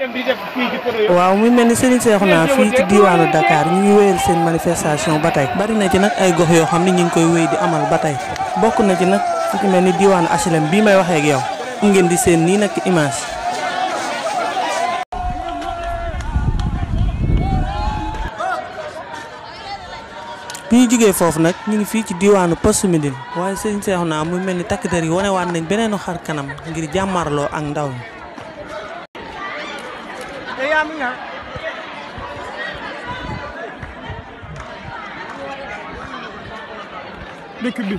waaw muy mel ni Serigne Cheikhouna fii ci diwaanu Dakar ñu ngi wéyal seen manifestation ba tey bari na ci nag ay gox yoo xam ne ñu ngi koy wéy di amal ba tey bokk na ci nag fu ci mel ni diwaanu HLM bii may waxee ak yow ngeen di seen nii nag image bi ñu jógee foofu nag ñu ngi fii ci diwaanu Poste Médine waaye Serigne Cheikhouna muy mel ni takk der yi wane waat nañ beneenu xar kanam ngir jàmmarloo ak ndaw ñi dëkk bi